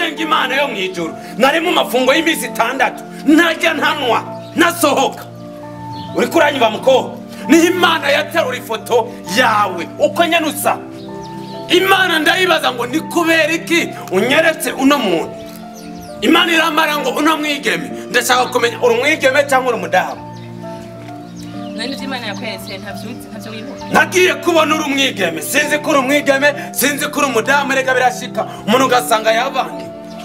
senga imana yo mu ijuru nari mu mafungo y'iminsi itandatu ntajya ntanwa nasohoka uri kuranyuba mukobwa niho imana yaterura ifoto yawe uko nyine usa imana ndayibaza ngo ni kubera iki unyeretse uno muntu imana iramara ngo uno mwigeme ndashaka kumenya uri umwigeme cyangwa uri umudamu none ibyo imana yakweretse ntabyo ntabyo wibuka nagiye kubona uri umwigeme sinzi ko uri umwigeme sinzi ko uri umudamu reka birashika umuntu ugasanga yavange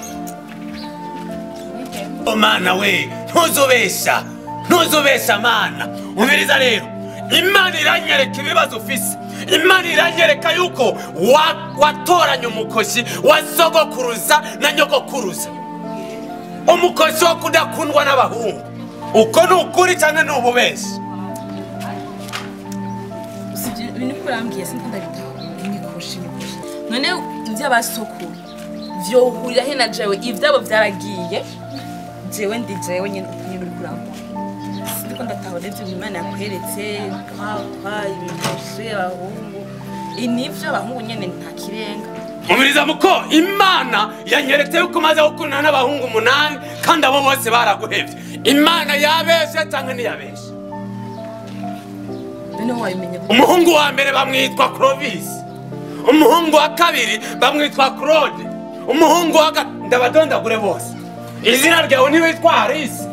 Oh, mana we ntuzubesha ntuzubesha mana umviriza rero imana iranyereka ibibazo ufise imana iranyereka yuko wa- watoranye umukoshi wa sogokuruza na nyogokuruza umukoshi wo kudakundwa n'abahungu uko ni ukuri cyangwa ni ububeshi usibye ibintu uko urambwiye sinzi ndabitaho imikoshi imikoshi none iby'abasokuru byohurira he na jewe ibyabo byaragiye jewe ndi jewe nyine nyine uri kurambura sinzi ko ndatahura ibyo imana yakweretse twakwa imikoshi abahungu nibyo abahungu nyine nta kirenga umuriza muko imana yanyeretse yuko umaze gukundana n'abahungu umunani kandi abo bose baraguhebye imana yabeshe cyangwa ntiyabeshe noneho wabimenya ko umuhungu wa mbere bamwitwa clovis umuhungu wa kabiri bamwitwa claude umuhungu wa gatatu ndabadondagure bose izina ryawe ntiwitwa harisi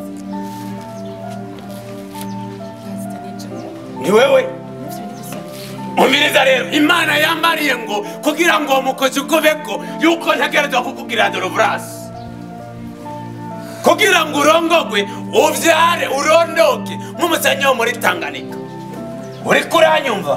ni wewe umiriza rero imana yambariye ngo kugira ngo uwo mukozi ukubeko yuko ntagerageza kukubwira doroburasi kugira ngo urongogwe ubyare urondoke nk'umusenyi wo muri tanganika uri kuranyumva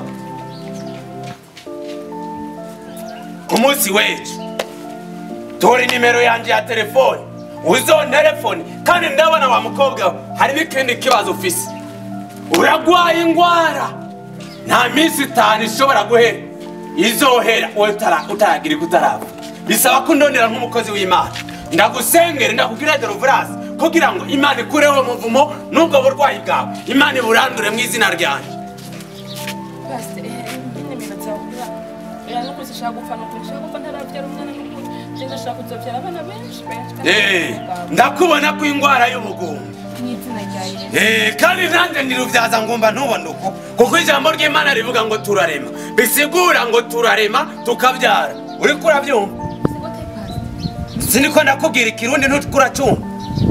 ku munsi w'ejo tora nimero yanjye ya telefone uzonterefone kandi ndabona wa mukobwa we hari n'ikindi kibazo ufise uragwaye indwara nta minsi itanu ishobora guhera izohera wowe utara- utaragira iko utarapfa bisaba ko ndondera nk'umukozi w'imana ndagusengere ndakubwira doroburasi kugira ngo imana ikureho umuvumo n'ubwo burwayi bwawe imana iburandure mu izina ryanjye pasite nyine bibaza kuba era no kuzi shaka gupfa no kuzi shaka gupfa ntarabyara umwana n'ukuri ngenda shaka kuzobyara abana benshi benshi kandi Eh, ndakubona ko indwara y'ubugungu mu izina rya yesu Eh, kandi nanjye ndirubyaza ngumva ntubona uko kuko ijambo ry'imana rivuga ngo turarema bisigura ngo turarema tukabyara uri kurabyumva sigote pasite siniko ndakubwira ikirundi ntukuracyumva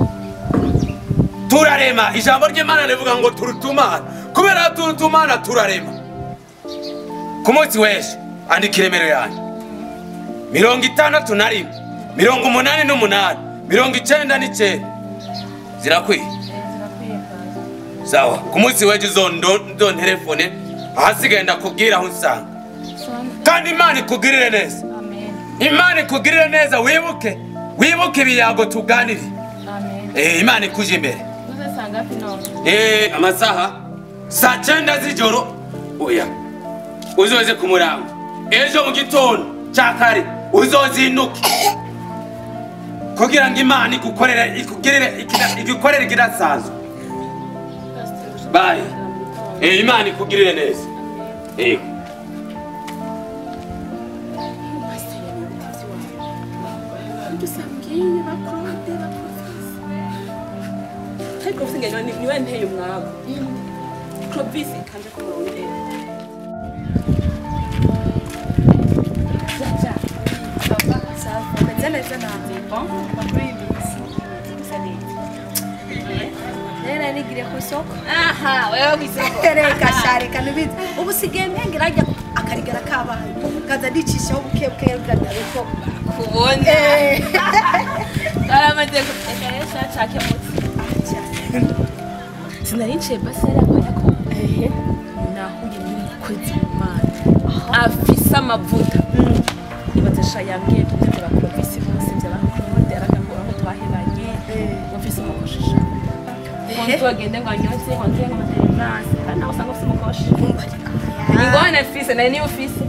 turarema ijambo ry'imana rivuga ngo turutumana kubera turutumana turarema ku munsi w'ejo andika iremero yanjye mirongo itandatu na rimwe mirongo umunani n'umunani mirongo icyenda n'icyenda zirakwiye zirakwiye pasite sawa ku munsi w'ejo uzonterefone ahasigaye ndakubwira aho usanga kandi imana ikugirire neza amen imana ikugirire neza wibuke wibuke ibiyago tuganire amen Eh, imana ikuje imbere uzasanga hafi none Eh, amasaha saa cyenda z'ijoro oya uzoze ku murango ejo mu gitondo cya kare uzozinduke kugira ngo imana igukorere ikugirire ikida- igukorere ikidasanzwe pasite bayi Eh, imana ikugirire neza Eh. dusabwiye bakorode baprofesi ariko usigaye ni niwe nteye umwago provisi kanje ku murongo Meze neza nawe. Rero nigire ku isoko. aha wewe kwisoko Reka sha reka nubizi. Ubu sigaye mpengera ajya akarigara kabaye. Kaza ndicishaho buke buke bwadabe ko. kubona Eh. aramaze reka rero shake mutsi sinari nciye basera kubera ko nahuye n'umukozi w'imana afise amavuta ibaze sha yambwiye tubyara provisi bose by'abakorode aragambura ko twahebanye mufise umukoshi ngo nzogende ngo anyoze ngo nze ngo materinasi kandi nawe usanga ufise umukoshi ni ngone fise nari niba ufise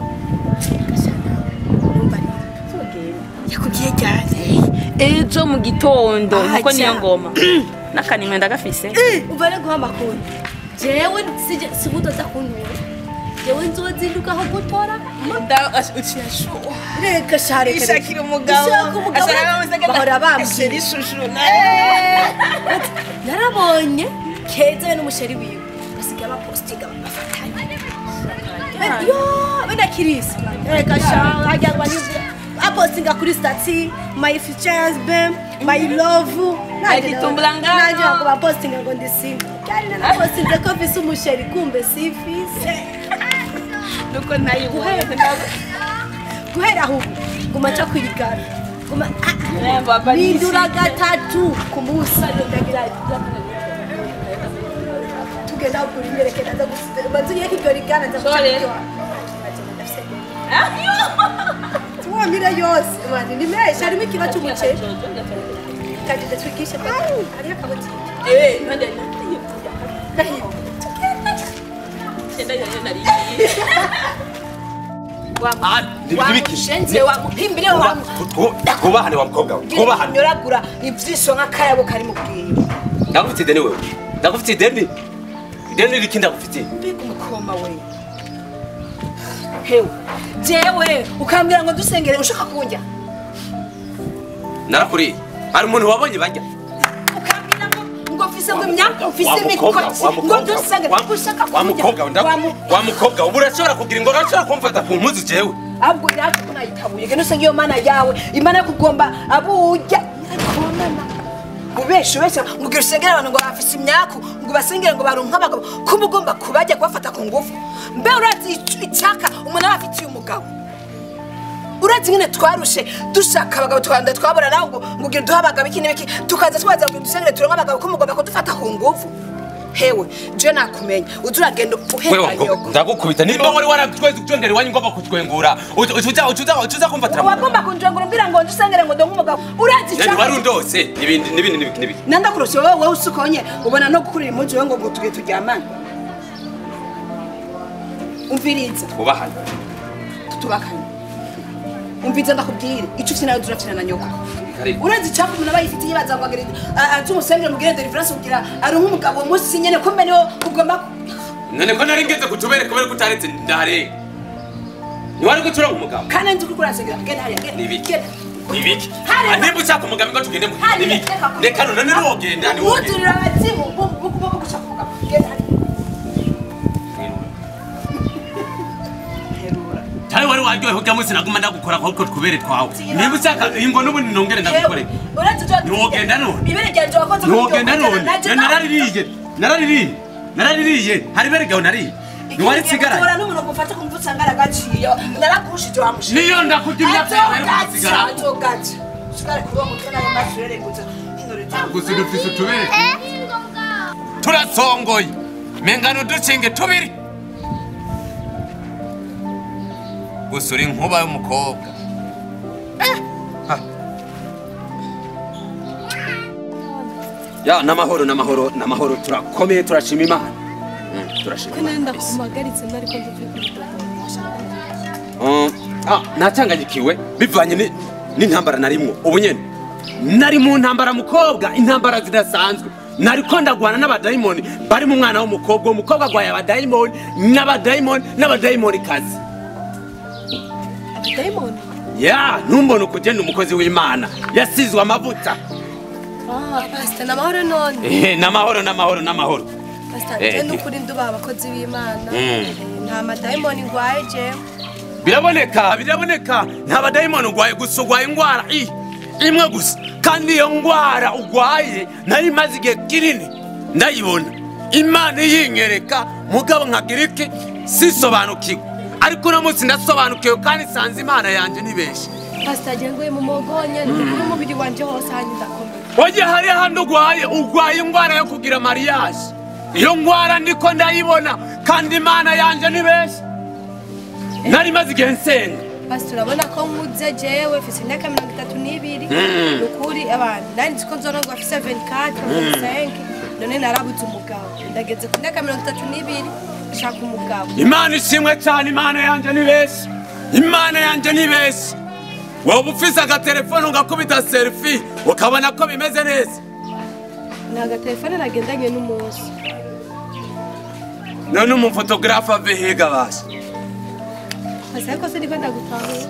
tugende Yakubwiye cyane. ejo mu gitondo Ah, nkuko niyo ja. ngoma n'akanimwe ndagafise Uvare guha amakuru. Jewe sije sibuto za kuntura. yewe nzozinduka aho gutora ukiyashuha reka share ishakira umugabo Ishaka umugabo bahora bambwira narabonye keza we n'umusheri wiwe basigaye bapostinga bafatanye yo wenda kirisi reka sha hajya ngo anyuze apostinga kuri stati my futures bem my love Agitumbura ngaho. nanjye ngo bapostinga ngo ndi single kandi nanapostinze ko mfise umusheri kumbe sifise nuko nayibonye guhera aho ubu guma nca kwirigara guma Rembo, hapa ni bindura gatatu ku munsi tugenda kugura imyereke naza gusiga bazuye ko iryo rigana nza Sorry. tuwamire yose mani ni menshi harimo ikiro cy'umuceri kagenda twigishe hariyo akabotike Eh, nande Ah, ni- nibiki? wamushenze wamuhimbire wamu twubahane wa mukobwa we twubahane nyoragura ivyisho nk'akayabo kari mu bwiwe ndagufite ideni wewe ndagufite ideni ideni riki ndagufitiye mbega umukoma we hewe jewe ukambwira ngo dusengere ushaka kunjya narakuriye hari umuntu wabonye bajya ukambwira ngo ngo mfise ngo imyaka mfise Wa mukobwa, imikoti wa ngo mukobwa, dusengere wa- ushaka wa kunjya mukobwa we, ndaku- Wa mu- wa mukobwa ubu urashobora kugira ngo urashobora kumfata ku mpuzu jewe ahubwo natwe ko nayitabuye genda usenge iyo mana yawe imana yo kugomba abujya ubeshe ubeshe ngo ugira usengere abantu ngo bafise imyaku ngo basengere ngo baronke abagabo kuba ugomba kubajya kubafata ku ngufu mbe urazi ic- icyaka umuntu aba afitiye umugabo urazi nyine twarushe dushaka abagabo twanda twabona nawe ngo ngo ugire duhe abagabo iki n'ibiki tukaza tubaza ngo dusengere turonke abagabo ko mugomba kudufata ku ngufu hewe je nakumenya uza uragenda wewe wa uheka mukobwa nyoko ndagukubita nimba wari waratweze utwengera iwanyu ngomba kutwengura uza uza uza uza kumfatira mu wagomba kunjengura umbwira ngo ndusengere ngo ndonke umugabo urazi Yani wari undose n'ibindi n'ibindi n'ibindi n'ibindi nanda kurusha wowe wowe usukonye ubona no gukurira impunzi wowe ngo ngo tuge turyamane umviriza twubahane tutubakanye umviriza ndakubwire icyo ufite nawe turafite na nyoko Karibu. urazi icyapa umuntu aba yifitiye baza ngo agire aze umusengere mubwire deliverance kugira aronke umugabo uwo munsi nyene ko mbene wo ugomba none ko nari ngeze kutubere kubera ko utaretse ndarenga ntiwari gucura umugabo kandi nzi ko urasengera genda hariya genda Nibiki? genda nibiki Hariya. nimba ushaka umugabo ngo tugende mu Hariya, nibiki reka kuvuga. reka none niwogenda niwogenda wuzurira abazimu bo bo bo gushaka umugabo genda hariya cyane wari waryohewe ujya munsi naguma ndagukora ahubwo twubere twawe nimba ushaka ingo n'ubundi nongere ndagukore Ntiwogenda none? ibere ryanje wakoze ntiwogenda none naraririye naraririye naraririye hari ibere gawe nariye ntiwari nsigaranye tora n'umuntu gufata kumva usanga aragaciye narakushije wamushije niyo ndakurya imyaka yawe yo kugasigara atogaca usigare kuri uwo mutwe nayo maso ureregutse gusa dufise utubere turasongoye mengana uducinge tubiri gusa uri nkuba y'umukobwa ya n'amahoro n'amahoro n'amahoro turakomeye turashima imana Mm, turashima imana nenda kabisa. kumagaritse nari ko ndumva kuri Mm, ah, nacanganyikiwe bivanye ni- n'intambara narimwo ubu nyene nari mu ntambara mukobwa intambara zidasanzwe nariko ndagwana n'abadayimoni bari mu mwana w'umukobwa uwo mukobwa agwaye abadayimoni n'abadayimoni n'abadayimoni kazi abadayimoni ya ntumbone ukugenda umukozi w'imana yasizwe amavuta pasita ni amahoro none Ehe, n'amahoro n'amahoro n'amahoro pasita Eh, njye eh. n'ukuri ndubaha abakozi b'imana Mm. Eh, nta madayimoni ngwaye jewe biraboneka biraboneka nta badayimoni urwaye gusa urwaye indwara i imwe gusa kandi iyo ndwara urwaye nari maze igihe kinini ndayibona imana iyinyereka mugabo nkagira iki sisobanukiwe ariko uno munsi ndasobanukiwe kandi nsanze imana yanjye ni benshi pasita njye nguye mu mugonye n'umubiri wanje hose hanyuma ndakomeye wajya hari handi urwaye urwaye indwara yo kugira mariyaje iyo ndwara ndiko ndayibona kandi imana yanjye ni benshi nari maze igihe nsenga pasita urabona ko nkuze jewe mfise imyaka mirongo itatu n'ibiri Mm. ni ukuri abantu nari nzi ko nzorongwa afise 24 25 none narabuze umugabo ndageze ku myaka mirongo itatu n'ibiri nshaka umugabo imana ishimwe cyane imana yanjye ni benshi imana yanjye ni benshi wowe ufise agatelefone ugakubita serifi ukabona ko bimeze neza ni agatelefone nagendanye n'umunsi none umufotogarafe ave higa basi pasi ariko se niko ndagutahura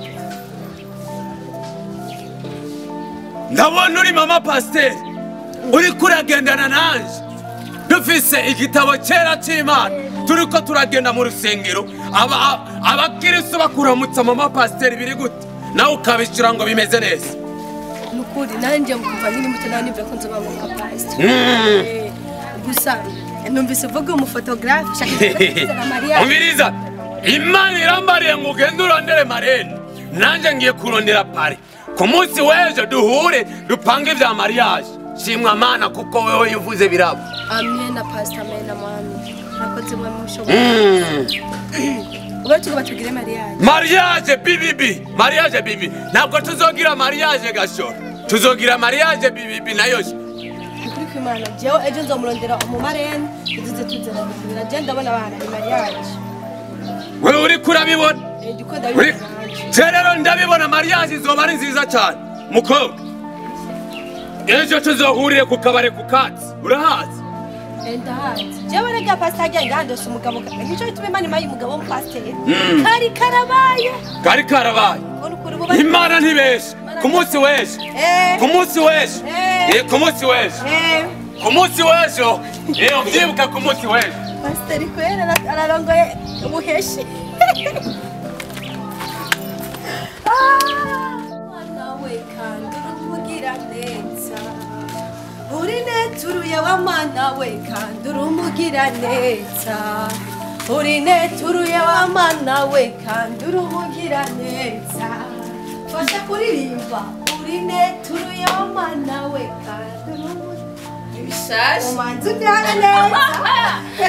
ndabona uri mama pasiteri uri kuragendana nanje dufise igitabo cyera cy'imana turi ko turagenda mu rusengero aba- abakiristo bakuramutsa mama pasiteri biri gute nawe ukabishyura ngo bimeze neza ni ukuri nanjye kuva nkiri muto nawe nimba ko nzoba nka pasita Mm. gusa numvise uvuga umufotogarafe ushaka kuza na mariya umviriza imana irambariye ngo ugende urondere marene nanjye ngiye kurondera pari ku munsi w'ejo duhure dupange ibya mariage shimwa mana kuko wewe yuvuze biraba amena pasita amena mami nakoze mwe mushoboye Mm. ubwo tuba tugire mariyaje mariage bibibi mariage bibi ntabwo tuzogira mariage gashora tuzogira mariage bibibi nayo se. ukuri kw'imana jewe ejo nzomurondera umumarene tuzize tuzana kugira je ndabona abana ni mariyaje wewe uri kurabibona ndiko uri ndabibona nanje Je rero ndabibona mariage izoba ari nziza cyane mukobwa ejo tuzohurire ku kabare ku katsi urahazi ndahazi jewe rega pasita ajya ngandose umugabo nico bituma imana imaye umugabo w'umupasiteri kari karabaye kari karabaye ubona ukuri buba imana ntibeshe ku munsi w'ejo Eh. ku munsi w'ejo Eh. Eh, ku munsi w'ejo Eh, ku munsi w'ejo iyo ubyibuka ku munsi w'ejo pasiteri kwera ara- ararongoye ubuheshi nawe kandi urumugira neza uri neturuye wa mana we kandi urumugira neza uri neturuye wa mana we kandi urumugira neza fasha kuririmba uri neturuye wa mana we kandi urumugira ibishashi umanzi ujyana neza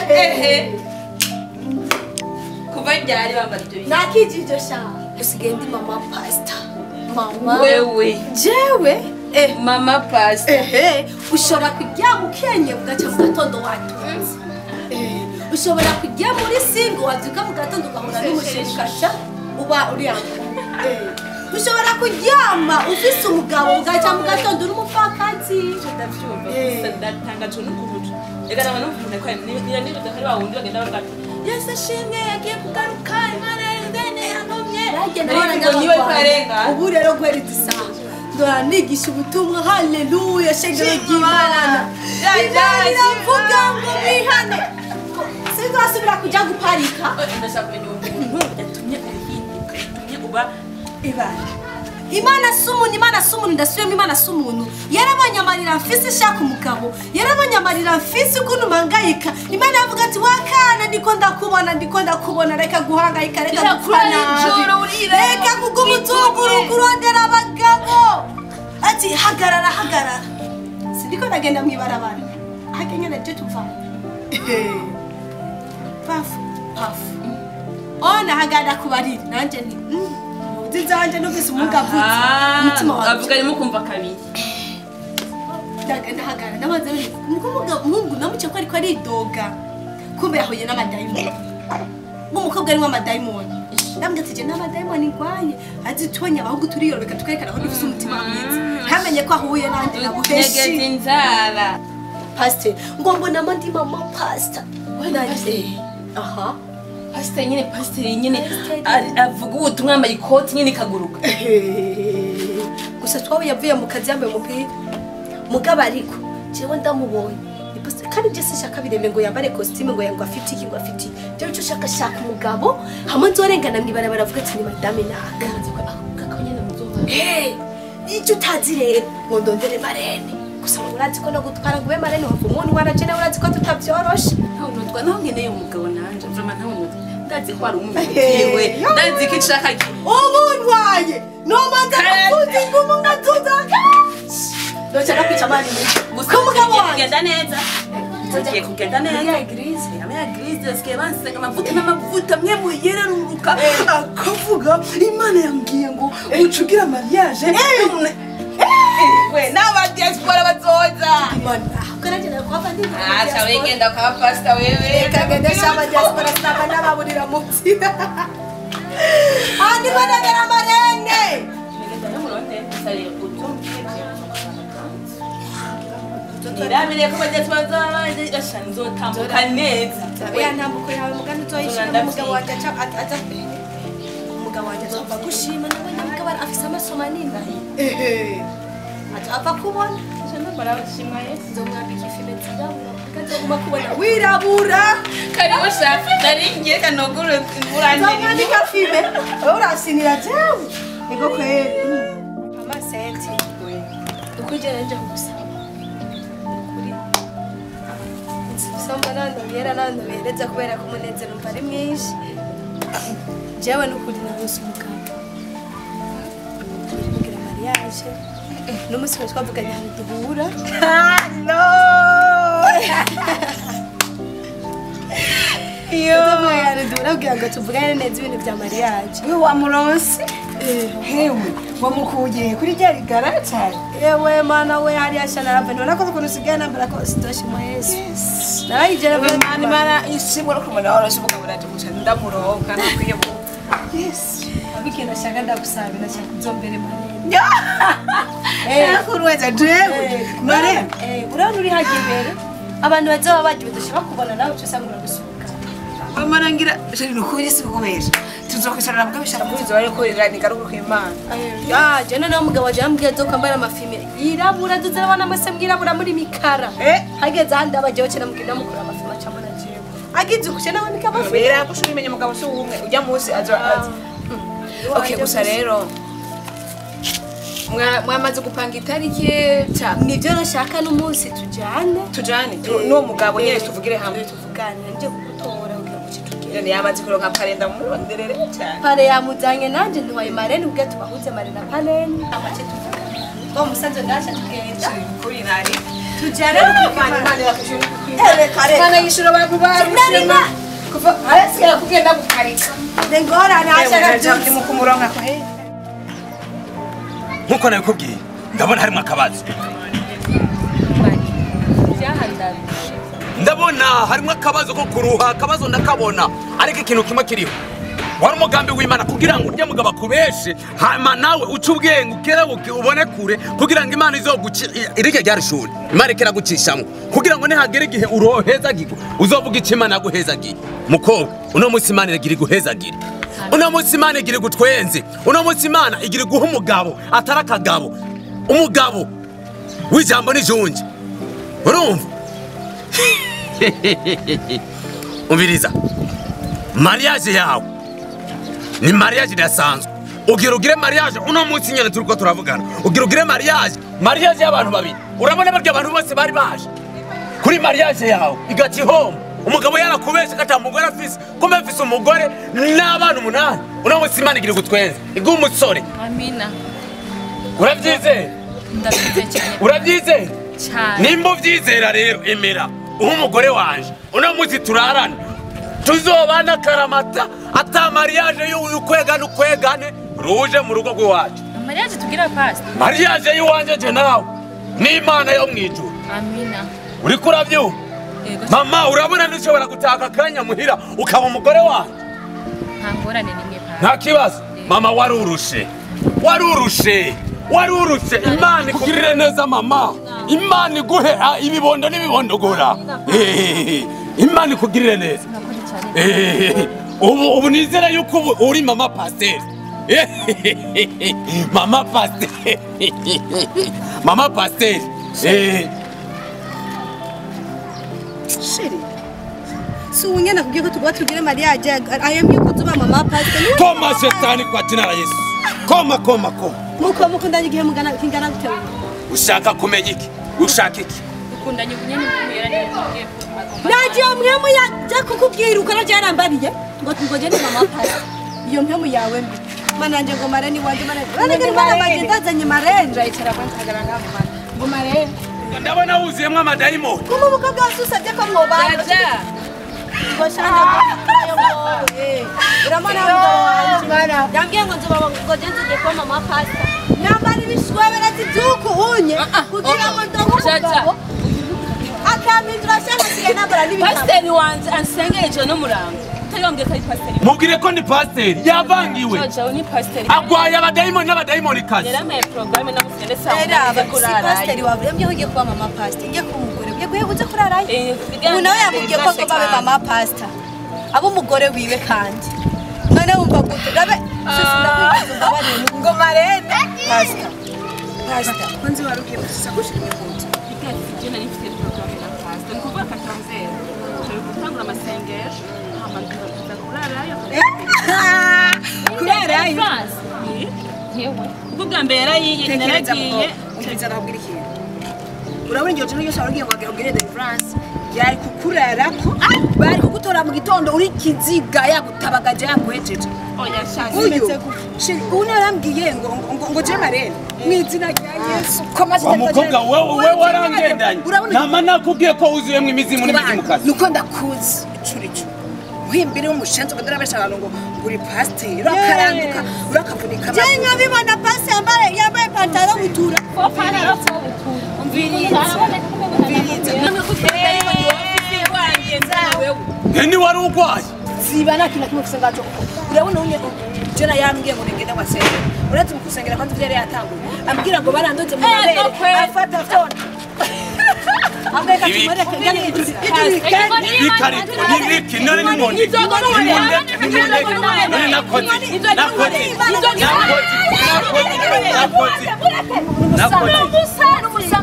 kuva ryari bambara ibyo bintu nakijije sha usigaye ndi mama pasita mama wewe jewe eh mama pasita ehe ushobora kuryama ukenye ugaca mu gatondo watunze Eh, ushobora kujya muri singo wabyuka mu gatondo ugahura n'umushishasha uba uriyambaye ushobora kuryama ufise umugabo ugaca mu gatondo uri umupfakazi ndabyumva Eh. gusa ndatangajwe n'ukuntu reka naba numva ko niba niba udahari wa wundi bagenda bavuga ati yesu ashimwe yagiye kugaruka imana yendene yantumye Ariko ngo niwe karenga. ubu rero guhera isaha ndora nigisha ubutumwa haleluya shengero ry'imana Ja, ja, imana iravuga ja. ngo mwihane sinzasubira kujya guparika ndashaka kumenya umuntu yatumye uhinduka yatumye uba ibara imana si umuntu imana si umuntu ndasubiyemo imana si umuntu yarabonye amarira mfise ishaka umugabo yarabonye amarira mfise ukuntu mpangayika imana yavuga ati wakana ndiko ndakubona ndiko ndakubona reka guhangayika reka Birakura gupfa nijoro, nabi urira, reka kuguma utunguru witumye. kurondera abagabo ati hagarara hagarara sindiko ndagenda mw'ibarabara hajya nyine je tuva pafu pafu ona hagana kubarira nanje nti mm, muzi zanje numvise umugabo Ah, umutima wanjye avuga arimo kumva kabiri ndagenda hagana ndabanza nuko umugabo umuhungu namuciye ko ariko aridoga kumbe yahuye n'amadayimoni nk'umukobwa arimo amadayimoni ndambwira ati je n'amadayimoni ndwaye azitubonye abahungu turiyorobeka tukerekana ko dufise umutima mwiza ntamenye ko ahuye nanjye nyegeza nabuheshi inzara pasiteri ngo mbonamo ndi mama pasita nanjye aha pasiteri nyine pasiteri nyine ari- avuga ubutumwa yambaye ikoti nyine ikaguruka gusa twawe yavuye mu kazi yambaye umupira mugabo ariko jewe ndamubonye ni pasiteri kandi je sinshaka bireme ngo yambare kositime ngo ngo afite iki ngo afite iki jewe icyo shaka shaka umugabo hamwe nzorengana mw'ibarabara avuga ati ni madame naka Eh, icyo utazi rero ngo ndondere marene gusa ngo urazi ko no gutwara ngo ube marene wava umuntu waraje nawe urazi ko tutabyoroshe ntabwo naho nkeneye umugabo nanje vrama ntawe nutwa ndazi ko ari Hey, umubyewe yo. ndazi ko ishaka ki umuntwaye nomanza kuzi ngo umuntu atuzaga ndocara kwica amani gusa ko umugabo tugiye wanjye kugenda neza tugiye kugenda neza ya eglise ama ya grise asigaye bansenga amavuta n'amavuta mwe muyereruruka akavuga imana yambwiye ngo ucugira mariage we n'abadiaspora bazoza ugaragara ko ava ndi aca wegenda kwa pasita wewe kagenda shaba diaspora saba n'ababurira mu nzira andi banagera amarenge irabire ko badiaspora bazaba nzotambuka neza ya ntambuko yawe mugani uzoyishira Uganda umugabo wanjye aca aza umugabo wanjye azova gushima nawe nyamugabo afise amaso manini ehe azava kubona barabashimwa yesu nzomwambika ifi meza irabura akazaguma kubona wirabura karibu shafi nari ngiye kanoguru imurandiri nzomwambika fime wowe urasinira jewe ego kweli amasenti ukugera nje kugusaba ukuri nsoma nandobera nandobereza kubera ko umunezero umva ari mwinshi jewe n'ukuri narose umugabo kugira mariage n'umunsi wari twavuganye ahantu duhura tuvuye ahantu duhura kugira ngo tuvugane neza ibintu bya mariage we wamuronse hewe wamukuye kuri rya rigara cyane yewe mana we hariya shana rava ntibona ko ukuntu usigaye nambara ko sitoshimo yesu narayigera we mani mana ishimwe no kumenya warose umugabo uranje gusa ndamuronka nakwiye mu abikenda shaka ndagusaba nashaka uzombere marembo yakuruweza jewe mare urabona uri hajya imbere abantu bazaba bagiye badashaka kubona nawe uca usanga uragusuka wamarangira jari nukuri si kubesha tuzokwicarana mukabishara muri zo ariko iranika ruko kw'Imana ya jana nawe umugabo waje yambwiye zo kwambara amafime yirabura tuzarabona amase mwirabura muri mikara Eh. hageze ahandi abajeho cyane mubwira mukura amafime acamo na jewe agize ukushe nawe nika amafime bera gushura imenya umugabo si umwe ujya munsi azo azi okay gusa rero mwa- mwamaze gupanga itariki ca nibyo nashaka n'umunsi tujyane tujane tu- n'uwo mugabo nyine tuvugire hamwe tuvuganira njye kugutora kugira ngo kitugere None yamaze kuronka parenda muronderere cyane pare yamujyanye nanjye ntiwaye marene ubwe tubahuze mare na parene amace tuvugana uwo musaza ndaje tugenda kuri nari tujyane Imana Imana irafashe Imana yishura abantu Sinarima. kuva arasigaye kugenda gukarika ngorane ashaka byose mu kumuronka ko he nkuko nabikubwiye ndabona harimo akabazo byahandabije ndabona harimo akabazo ko kuruha akabazo ndakabona ariko ikintu kimwe kiriho wari umugambi w'imana kugira ngo urya mugabo akubeshe hama nawe uce ubwenge ukerebuke ubone kure kugira ngo imana izoguci irike ryari shuri imana ikiragucishamo kugira ngo nihagera igihe urohezagirwa uzovuga icyo imana yaguhezagiye mukobwa uno munsi imana iragira iguhezagire uno munsi imana igira igutwenze uno munsi imana igira iguha umugabo atari akagabo umugabo w'ijambo n'ijunje urumva umviriza mariage yawe ni mariage idasanzwe ugira ugire mariage uno munsi nyine turi ko turavugana ugira ugire mariage mariage y'abantu babiri urabona barya abantu bose bari baje kuri mariage yawe igati home umugabo yarakubeshe kata mugore afise kumbe afise umugore n'abana umunani uno munsi imana igira igutwenze iguha umusore amina urabyizera ndabize cyane urabyizera cyane nimba ubyizera rero emera uha umugore wanje uno munsi turarana tuzobana karamata ata mariage y'ukwegane ukwegane ruje mu rugo rw'iwacu mariage tugira pasi mariage y'iwanje je nawe n'imana yo mu ijuru amina uriko urabyumva yego mama urabona ntushobora gutaka akanya muhira ukaba umugore wanje nta ngorane nimwe pasi nta kibazo mama warurushe warurushe warurushe imana ikugirire neza mama imana iguhe ah, ibibondo n'ibibondogora Eh, imana ikugirire neza murakoze cyane Eh, ubu ubu nizera yuko ubu uri mama pasiteri Eh, mama pasiteri mama pasiteri Eh, sheri si ubu nyine akubwiye ko tugomba tugire mariage ayambwiye ko tuba mama pasite koma shetani kwa jina la yesu koma koma koma muko mukundanye igihe mugana kingana gute wewe ushaka kumenya iki ushaka iki dukundanye ubunyene bw'umuyera n'ibyo nagiye mpemu yajya kukubwira uko nagiye yarambariye ngo ngo njye ni mama pasite iyo mpemu yawe mbi mana nanjye ngo marene iwanjye marene urarega imana banjye ndazanye marene nzayicara kwa nkagara ngaho mana ngo marebe ndabona wuzuyemo amadayimoni kuma umukobwa wese usabye ko mwobana jaja ngo shana uramana mugabo wanjye yambwiye ngo nzoba ngo njye nzige kuba mama pasite nyambara ibishwebera by'uku unye kugira ngo ndonke umugabo akampindura shana asigaye nambara n'ibitabo pasiteri wanjye ansengeye ijoro n'umurango utayongeye ko ari pasiteri mubwire ko ni pasiteri yavangiwe jaja ni pasiteri agwaye abadayimoni n'abadayimoni kazi yari amaye porogaramu namusende saa Era munani aba zo si kurarayo pasiteri wawe yambwiye ko ugiye kuba mama pasiteri ugiye kuba umugore ugiye kuba uze kurarayo Eh, ubu nawe yamubwiye ko ngo babe mama pasita aba umugore wiwe kandi none none wumva gute ndabe sisi ndakwifuza mbabarire ngo marene pasita pasita ko nzi wari ugiye gusa gushira imbuto je nari mfite porogaramu ya pasita ni kuvuga katanzero turi gutangura amasengesho hama tuza kurarayo kurarayo France yewe ubwo bwa mbere yarayiye naragiye umviriza ndakubwira ikintu urabona iryo joro ryose wari ugiye ngo ubwire de France yari kukurarako bari kugutora mu gitondo uri kiziga yagutabagaje yaguhejeje oya shaka uyu sheri ubu narambwiye ngo ngo ngo ngo je marene mu izina rya Yesu ko maze wa mukobwa wewe we warangendanye nama nakubwiye ko wuzuyemo imizimu n'imizimukazi nuko ndakuzi icuricu uhimbire w'umushenzi ukadora besha abantu ngo uri pasiteri urakaranduka urakavunika je nkabibona pasi yambaye yambaye ipantaro butura ni wari urwaye ziba nta kintu na kimwe ufise ngaco urabona unye jona yambwiye ngo ningende wasenge uretse mu kusengera kwanza ivyo yari yatanguye ambwira ngo barandoze mu mabere afata fyona ambwira Ibi- tumureke ngene ibikarito n'ibiki none nimundeke nimundeke nimundeke none nakoze nakoze nakoze nakoze nakoze nakoze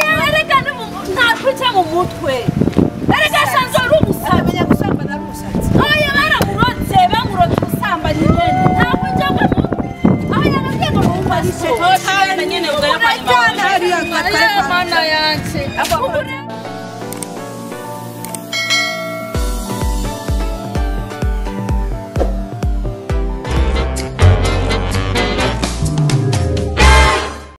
mu mutwe erega asanzwe ari umusazi amenya gusambana ari umusatsi oya baramurotse bamurotse ubusambanyi nyene ntabwo njya mu mutwe aho yababwiye ngo numva so nyene ubwo hariya mana yanje